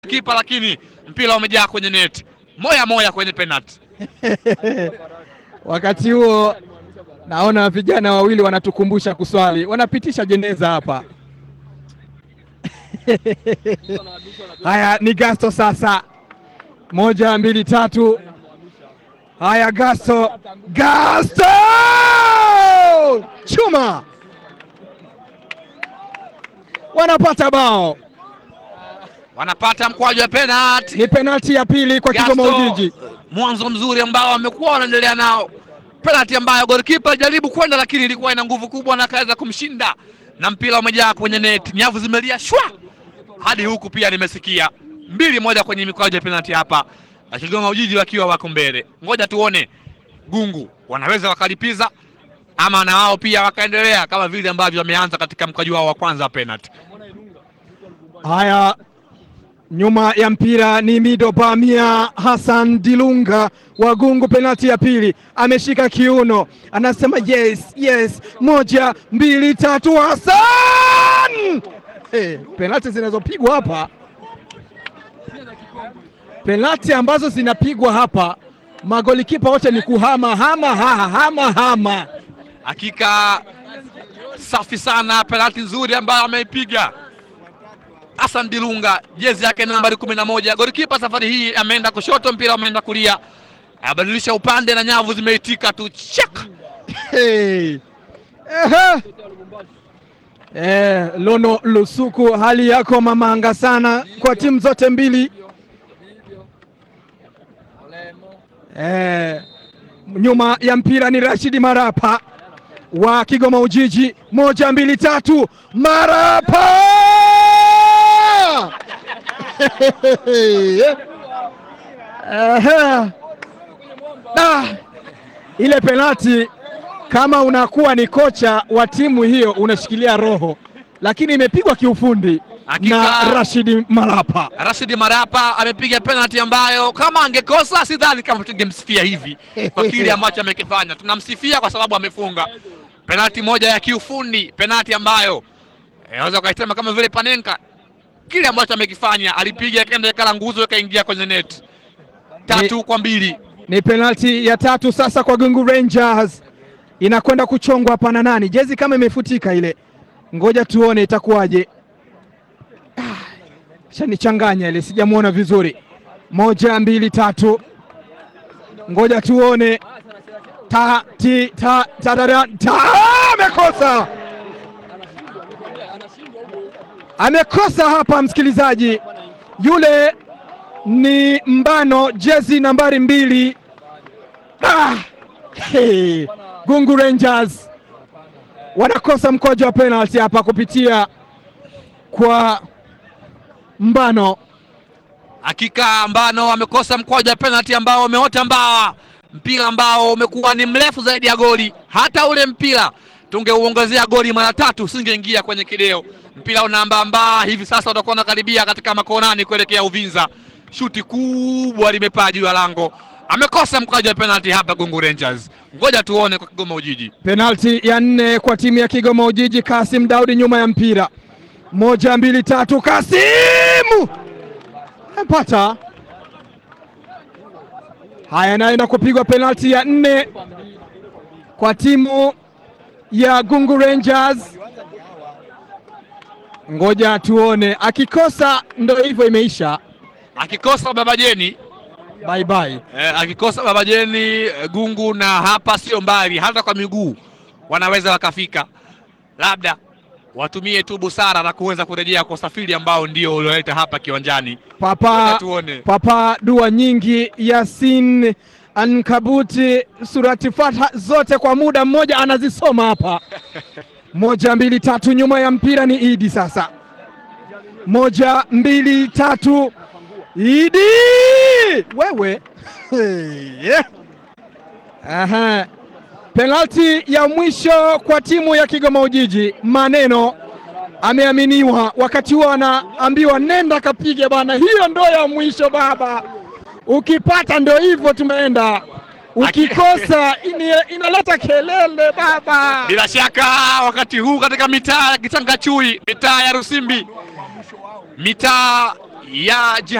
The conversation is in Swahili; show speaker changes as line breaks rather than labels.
kipa, lakini mpira umejaa kwenye net, moya moya kwenye penalty.
Wakati huo naona vijana wawili wanatukumbusha kuswali, wanapitisha jeneza hapa. Haya, ni Gasto sasa, moja mbili tatu. Haya, Gasto, Gasto chuma, wanapata bao.
Wanapata mkwaju wa penalty.
Ni penalti ya pili kwa Kigoma
Gasto,
Ujiji.
mwanzo mzuri ambao wamekuwa wanaendelea nao, penalty ambayo golikipa alijaribu kwenda, lakini ilikuwa ina nguvu kubwa na akaweza kumshinda, na mpira umejaa kwenye net, nyavu zimelia shwa hadi huku. Pia nimesikia mbili moja kwenye mikwaju ya penalty hapa, na Kigoma Ujiji wakiwa wako mbele. Ngoja tuone Gungu wanaweza wakalipiza ama na wao pia wakaendelea kama vile ambavyo wameanza katika mkwaju wao wa kwanza wa penalty.
Haya, nyuma ya mpira ni Mido Bamia Hassan Dilunga wa Gungu, penalti ya pili, ameshika kiuno, anasema yes, yes, moja mbili tatu, Hassan. Hey, penalti zinazopigwa hapa, penalti ambazo zinapigwa hapa, magolikipa wote ni kuhama hama hama hama hama.
Hakika safi sana, penalti nzuri ambayo ameipiga Hassan Dilunga, jezi yake nambari kumi na moja. Golikipa safari hii ameenda kushoto, mpira umeenda kulia, abadilisha upande na nyavu zimeitika tu chak.
Hey. Ehe. Eh, Lono Lusuku, hali yako mamanga sana kwa timu zote mbili. Eh, nyuma ya mpira ni Rashidi Marapa wa Kigoma Ujiji, moja mbili tatu, Marapa Ehe. Ah, ile penalti kama unakuwa ni kocha wa timu hiyo unashikilia roho, lakini imepigwa kiufundi
Hakika.
na Rashidi Marapa.
Rashidi Marapa amepiga penalti ambayo kama angekosa sidhani kama tungemsifia hivi kwa kile ambacho amekifanya. Tunamsifia kwa sababu amefunga penalti moja ya kiufundi, penalti ambayo eh, unaweza ukaisema kama vile Panenka, kile ambacho amekifanya, alipiga kenda ikala nguzo ikaingia kwenye net, tatu kwa mbili.
Ni penalti ya tatu sasa kwa Gungu Rangers, inakwenda kuchongwa hapa na nani? Jezi kama imefutika ile, ngoja tuone itakuwaje. Ah, shanichanganya ile, sijamwona vizuri. Moja mbili tatu, ngoja tuone. Ta, ti, ta, ta, ta, ta, ta, amekosa amekosa hapa, msikilizaji, yule ni Mbano, jezi nambari mbili. Ah, hey, Gungu Rangers wanakosa mkojo wa penalty hapa kupitia kwa Mbano.
Hakika Mbano amekosa mkwaju wa penalti ambao umeota mbawa, mpira ambao umekuwa ni mrefu zaidi ya goli. Hata ule mpira tungeuongezea goli mara tatu usingeingia kwenye kideo. Mpira unaambaambaa hivi sasa, utakuwa unakaribia katika makonani kuelekea Uvinza. Shuti kubwa limepaa juu ya lango, amekosa mkwaju wa penalti hapa Gungu Rangers. Ngoja tuone kwa Kigoma Ujiji.
Penalti ya nne kwa timu ya Kigoma Ujiji. Kasim Daudi nyuma ya mpira, moja mbili tatu, Kasimu amepata. Haya, naenda kupigwa penalti ya nne kwa timu ya Gungu Rangers. Ngoja tuone, akikosa ndo hivyo, imeisha.
Akikosa Baba Jeni
Bye bye.
Eh, akikosa Baba Jeni eh, Gungu na hapa sio mbali, hata kwa miguu wanaweza wakafika, labda watumie tu busara na kuweza kurejea kwa usafiri ambao ndio ulioleta hapa kiwanjani. Ngoja
Papa
tuone.
Papa dua nyingi, Yasin Ankabuti, surati Fatha zote kwa muda mmoja anazisoma hapa. Moja mbili tatu, nyuma ya mpira ni Idi sasa. Moja mbili tatu, Idi wewe. Hey. Aha. Penalti ya mwisho kwa timu ya Kigoma Ujiji, maneno ameaminiwa wakati huo anaambiwa nenda kapige bana, hiyo ndo ya mwisho baba. Ukipata ndo hivyo, tumeenda. Ukikosa ini- inaleta kelele baba.
Bila shaka wakati huu katika mitaa ya Kitangachui, mitaa ya Rusimbi, mitaa ya